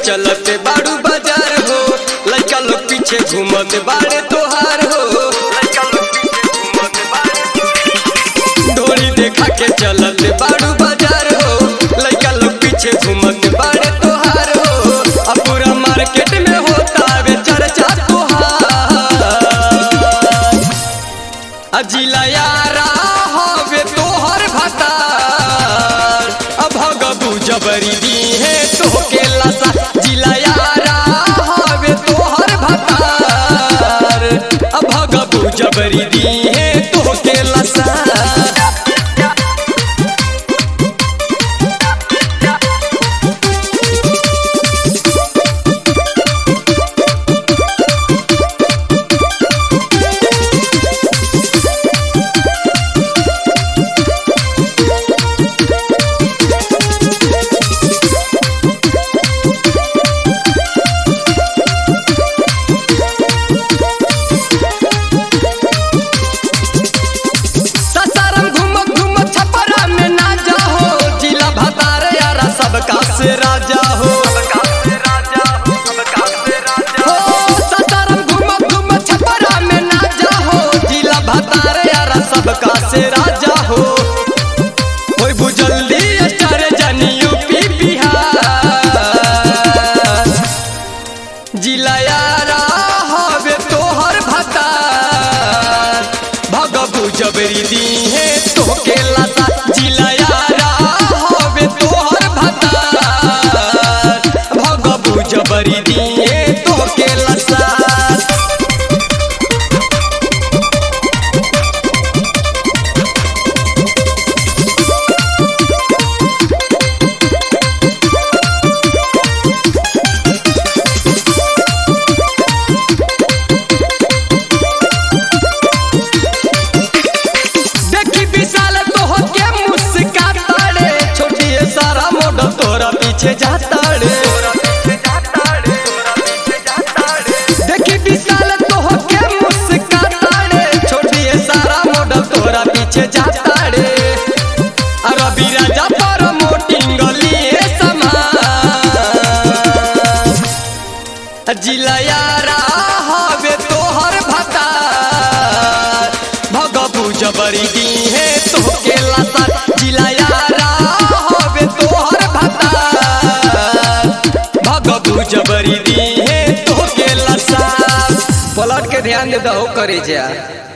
चलत बाड़ू बाजार हो लड़का लोग पीछे घूमत बाड़े तोहार हो डोरी देखा के चलत बाड़ू बाजार हो लड़का लोग पीछे घूमत बाड़े तोहार हो अब पूरा मार्केट में होता वे चर्चा तोहार अजिला यारा हवे तोहर भतार अब भगबू जबरी दी है तोहके लसा जिला यारा हवे तोहर भतार अब भगबू जबरी दी है तोहके लसा ससारम घूम घूम छपरा में ना जाहो जिला भतार यारा सबका से राजा हो हो, ससारम घूम घूम छपरा में ना जाहो जिला भतार यारा सबका से राजा हो ओए बुजल्दी स्टार जानी यूपी बिहार जिला यारा हवे तोहर भतार भगबू जबरी दी है तोहके लता जिला यारा हवे तोहर भतार भगबू जबरी दी है तोहके लता देखी विशाल तोह के मुस्काता रे छोटिए सारा मॉडल तोरा पीछे जाता रे देखी विशाल तोह के मुस्काता रे छोटिए सारा मॉडल तोरा पीछे जाता रे रवि राजा पर मोटिंग लिए समान जिला यारा हवे तोहर भतार भगबू जबरी दी है तोहके लता जिला यारा हवे तोहर भतार भगबू जबरी दी है तोहके लता पलट के ध्यान दे दहो करे जा